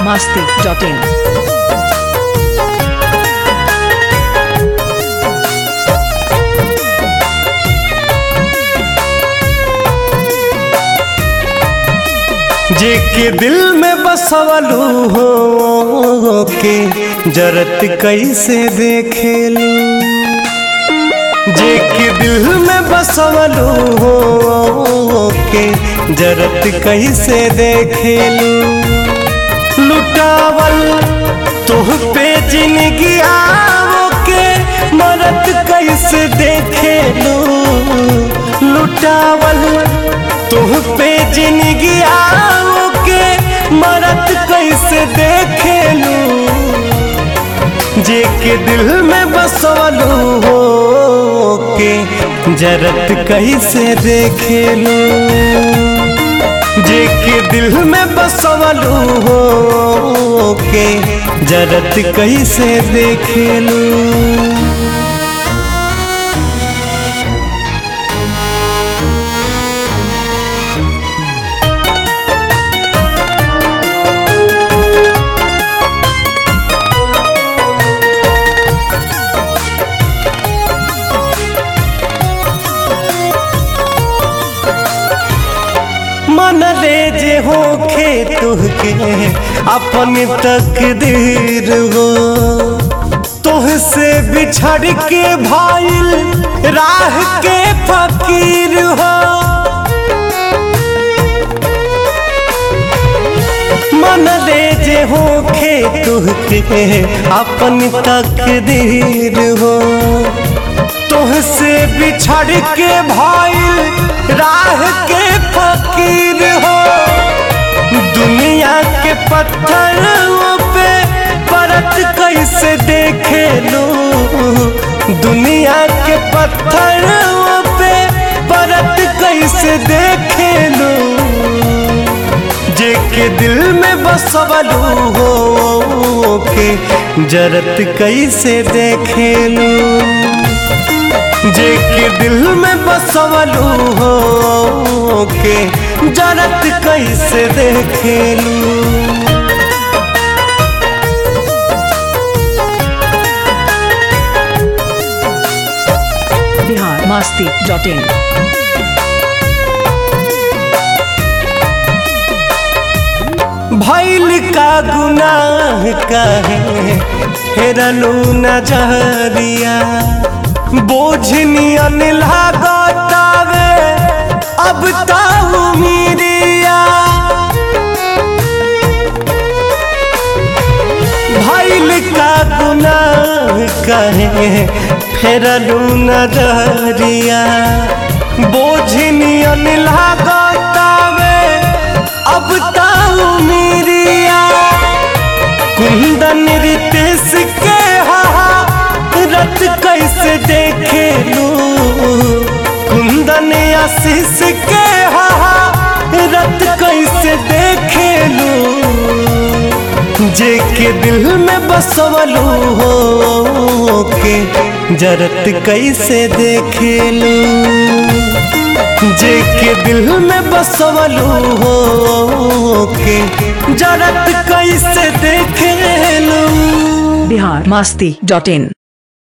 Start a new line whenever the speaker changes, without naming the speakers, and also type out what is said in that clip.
masti.in.
जे के दिल में बसवलू हो के जरत कैसे देखेलू जे के दिल में बसवलू हो के जरत कैसे देखेलू लुटावल तुह पे जिंदगी आवो के मरत कैसे देखेलू लुटावल तुह पे जिंदगी आओ के मरत कैसे देखेलू जे के दिल में बसवलू हो के जरत कैसे देखेलू जे के दिल में बसवलू हो के जरत कैसे देखेलू मन ले जे होखे तुहके अपन तकदीर हो तुहसे बिछड़ के भाईल राह के फकीर हो मन ले जे होखे तुहके अपन तकदीर हो तुहसे बिछड़ के भाईल राह के फकीर हो दुनिया के पत्थरों पे परत कैसे देखे लो दुनिया के पत्थरों पे परत कैसे देखे लो जे के दिल में बसवलू हो के जरत कैसे देखे लो जे के दिल में बसवलू हो के जरत कैसे देखेलू
Bihar masti.in.
भैल का गुनाह कहे हेरलू नजरिया बोझनियन लागतावे अब ताऊ मीरिया भैल का गुनाह कहे फेरलू नजरिया बोझनियन लागतावे अब ताऊ मीरिया कुंदन रितेश के हा रत कैसे देखे लू कुंदन आशीष के हा रत कैसे देखे लू जे के दिल में बसवलू हो के जरत कैसे देखे लू जे के दिल में बसवलू हो के जरत कैसे देखे लू
Bihar masti.in.